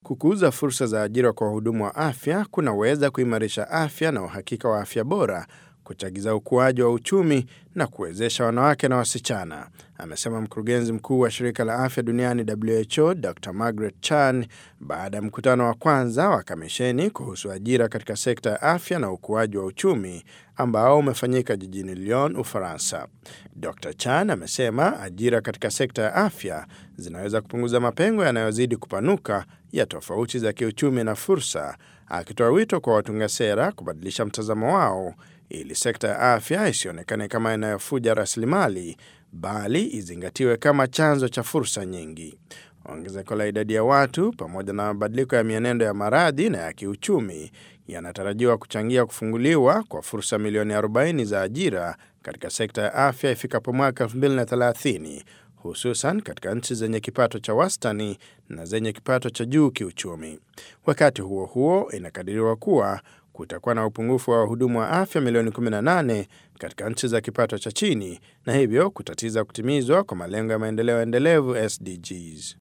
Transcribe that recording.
kukuza fursa za ajira kwa wahudumu wa afya kunaweza kuimarisha afya na uhakika wa afya bora, kuchagiza ukuaji wa uchumi na kuwezesha wanawake na wasichana, amesema mkurugenzi mkuu wa shirika la afya duniani WHO Dr Margaret Chan baada ya mkutano wa kwanza wa kamisheni kuhusu ajira katika sekta ya afya na ukuaji wa uchumi ambao umefanyika jijini Lyon, Ufaransa. Dr Chan amesema ajira katika sekta ya afya zinaweza kupunguza mapengo yanayozidi kupanuka ya tofauti za kiuchumi na fursa, akitoa wito kwa watunga sera kubadilisha mtazamo wao ili sekta ya afya isionekane kama inayofuja rasilimali bali izingatiwe kama chanzo cha fursa nyingi. Ongezeko la idadi ya watu pamoja na mabadiliko ya mienendo ya maradhi na ya kiuchumi yanatarajiwa kuchangia kufunguliwa kwa fursa milioni 40 za ajira katika sekta ya afya ifikapo mwaka 2030 hususan katika nchi zenye kipato cha wastani na zenye kipato cha juu kiuchumi. Wakati huo huo, inakadiriwa kuwa kutakuwa na upungufu wa wahudumu wa afya milioni 18 katika nchi za kipato cha chini na hivyo kutatiza kutimizwa kwa malengo ya maendeleo endelevu SDGs.